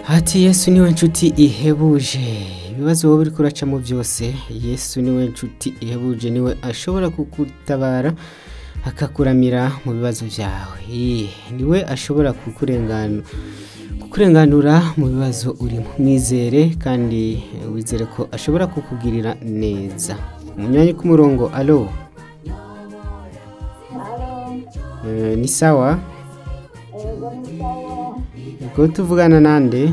Ati Yesu niwe nshuti ihebuje ibibazo wowe uri kuraca mu byose Yesu niwe nshuti ihebuje niwe ashobora kugutabara akakuramira mu bibazo byawe Yee, niwe ashobora kukurengana kukurenganura mu bibazo urimo mwizere kandi wizere ko ashobora kukugirira neza umunyanya k'umurongo alo Eh, ni sawa ubwo tuvugana nande